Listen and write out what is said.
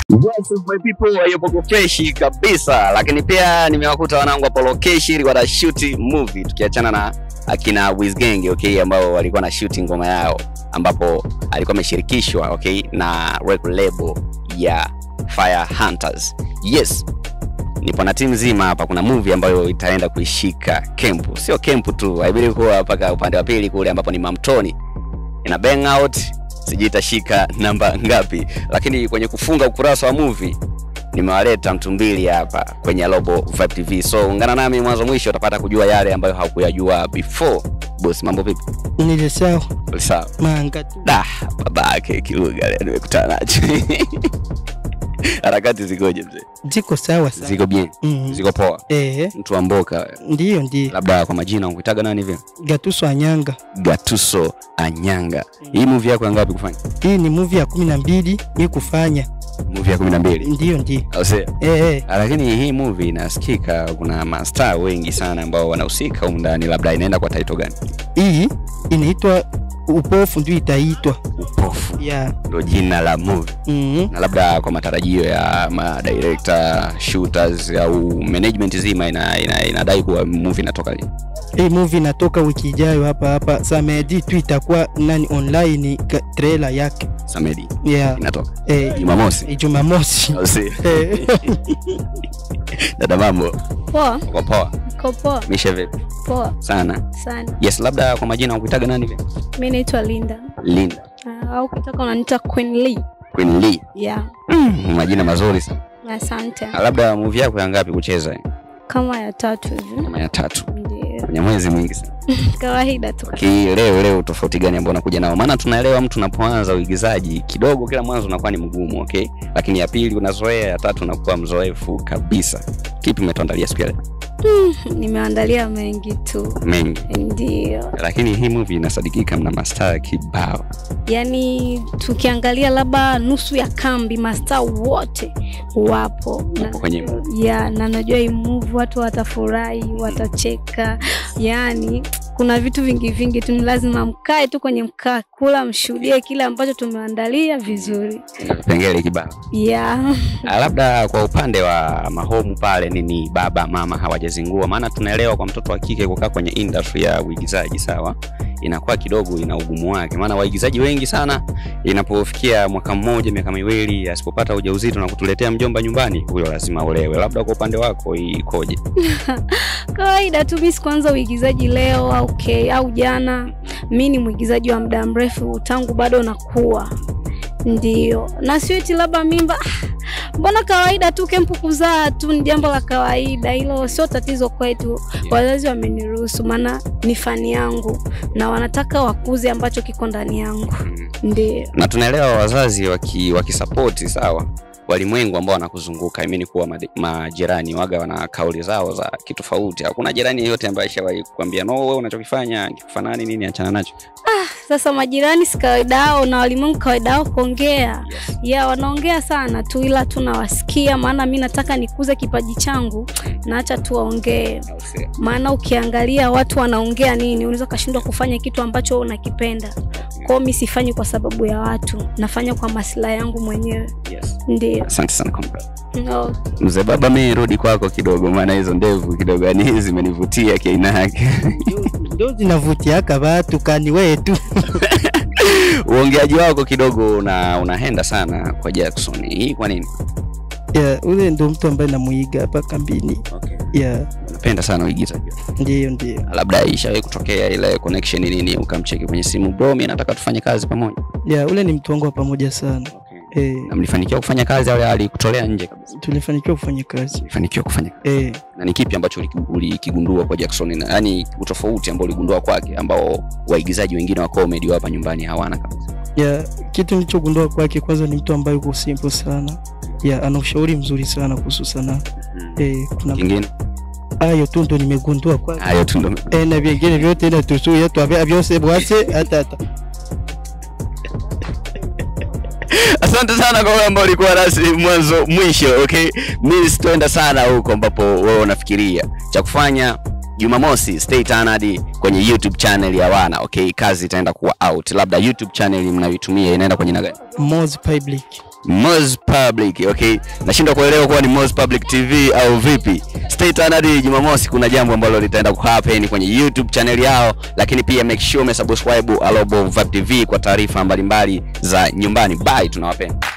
Yes, my people hayupo fresh kabisa, lakini pia nimewakuta wanangu hapo location wana shoot movie, tukiachana na akina Wizgang okay, ambao walikuwa na shoot ngoma yao, ambapo alikuwa ameshirikishwa okay na record label ya Fire Hunters. Yes, nipo na timu nzima hapa. Kuna movie ambayo itaenda kuishika kempu, sio kempu tu, haibidi kuwa mpaka upande wa pili kule ambapo ni Mamtoni ina bang out sijui itashika namba ngapi, lakini kwenye kufunga ukurasa wa movie nimewaleta mtu mbili hapa kwenye Robo Vibe TV, so ungana nami mwanzo mwisho, utapata kujua yale ambayo haukuyajua before. Boss, mambo vipi? Nile sawa Sawa. manga tu. Da, babake kiluga leo nimekutana nacho. Harakati zikoje mzee? Ziko sawa sana. Ziko bien, Mhm. ziko poa. Eh, Mtu wa mboka, ndiyo ndiyo. labda kwa majina unkuitaga nani vile? Gatuso Anyanga. Gatuso Anyanga. Hii movie yako ya ngapi kufanya? Hii ni movie ya kumi na mbili mi kufanya. Movie ya 12. Ndiyo ndiyo. Au sio? Eh, eh. lakini hii movie inasikika kuna mastaa wengi sana ambao wanahusika humu ndani labda inaenda kwa title gani Hii inaitwa upofu ndio itaitwa. upofu Ya. ndo jina la movie Mhm. na labda kwa matarajio ya ma director shooters au management zima ina, ina, inadai kuwa movie inatoka lini Hii movie inatoka wiki ijayo hapa hapa. Samedi tu itakuwa nani online ka- trailer yake. samedi Ya. inatoka Eh, jumamosi Jumamosi. Au sio? Eh. dada mambo Poa, uko poa ko poa, mishe vipi poa sana sana. yes labda kwa majina ukuitaga nani vile Mi naitwa Linda linda uh, au ukitaka unaniita Queen Lee. queen lee Yeah, mm, majina mazuri sana asante. Na labda movie yako ya ngapi kucheza Kama ya tatu hivi, kama ya tatu ndio kwenye mwezi mwingi sana kawaida tu. okay, leo leo tofauti gani ambao unakuja nao maana tunaelewa mtu unapoanza uigizaji kidogo kila mwanzo unakuwa ni mgumu okay lakini ya pili unazoea ya tatu unakuwa mzoefu kabisa kipi umetuandalia siku ya leo Nimeandalia mengi tu, mengi ndio. lakini hii movie inasadikika mna mastaa kibao Yaani tukiangalia labda nusu ya kambi, mastaa wote wapo na, Wapo kwenye ya na najua hii movie watu watafurahi, watacheka, yaani kuna vitu vingi vingi tu, ni lazima mkae tu kwenye mkaa kula, mshuhudie kile ambacho tumeandalia vizuri. ina vipengele kibao Yeah. Ah, labda kwa upande wa mahomu pale nini baba mama hawajazingua maana tunaelewa kwa mtoto wa kike kukaa kwenye industry ya uigizaji sawa inakuwa kidogo ina ugumu wake maana waigizaji wengi sana inapofikia mwaka mmoja miaka miwili asipopata ujauzito na kutuletea mjomba nyumbani huyo lazima olewe labda kwa upande wako hii ikoje Kawaida tu, mimi sikuanza uigizaji leo au okay, au jana. Mi ni mwigizaji wa muda mrefu tangu bado nakuwa, ndio na sio eti labda mimba ah, mbona kawaida tu, kempu kuzaa tu ni jambo la kawaida, hilo sio tatizo kwetu. Wazazi wameniruhusu, maana ni fani yangu na wanataka wakuze ambacho kiko ndani yangu, Mm. ndio. na tunaelewa wazazi waki- wakisapoti sawa walimwengu ambao wanakuzunguka imini kuwa madi- majirani waga wana kauli zao za kitofauti hakuna jirani yeyote ambaye ashawahi kukwambia no wewe unachokifanya kifanani nini achana nacho Sasa majirani si kawaida yao na walimwengu kawaida yao kuongea ya wanaongea sana tu, ila tu nawasikia, maana mi nataka nikuze kipaji changu, naacha tu waongee. Au sio? Maana ukiangalia watu wanaongea nini, unaweza ukashindwa kufanya kitu ambacho wewe unakipenda. Kwao mi sifanyi kwa sababu ya watu, nafanya kwa maslahi yangu mwenyewe, Yes. ndio. asante sana comrade. No. mzee baba mi rudi kwako kidogo maana hizo ndevu kidogo yani zimenivutia kiaina yake Ndio zinavutiaka watu kani wetu. uongeaji wako kidogo una unahenda sana kwa jackson hii kwa nini Ya, ule ndo mtu ambaye namuiga hapa kambini. okay. Ya, unapenda sana uigizaji ndiyo ndiyo. labda ishawahi kutokea ile connection nini ukamcheki kwenye simu bro mi nataka tufanye kazi pamoja Ya, ule ni mtu wangu wa pamoja sana. Eh, na mlifanikiwa kufanya kazi au alikutolea nje kabisa tulifanikiwa kufanya kazi. mlifanikiwa kufanya Eh, na ni kipi ambacho uliki- ulikigundua kwa jackson na yani utofauti ambao uligundua kwake ambao waigizaji wengine wa comedy wa hapa nyumbani hawana kabisa ya kitu nilichogundua kwake kwanza ni mtu ambaye yuko simple sana. Ya, ana ushauri mzuri sana kuhusu sanaa. Eh, kuna kingine hayo tu ndo nimegundua kwake. hayo tu ndo Eh, na vingine vyote na tusuye tu avya- vyose bwase hata hata. asante sana kwa wewe ambao ulikuwa nasi mwanzo mwisho okay mi sitoenda sana huko ambapo wewe unafikiria cha kufanya jumamosi stay tuned kwenye youtube channel ya wana okay kazi itaenda kuwa out labda youtube channel mnayoitumia inaenda kwenye nagani Moz Public. Moz Public, okay? Nashindwa kuelewa kuwa ni Moz Public TV au vipi. Stay tuned hadi Jumamosi, kuna jambo ambalo litaenda kuhappen kwenye YouTube channel yao, lakini pia make sure umesubscribe Alobo Vibe TV kwa taarifa mbalimbali za nyumbani. Bye, tunawapenda.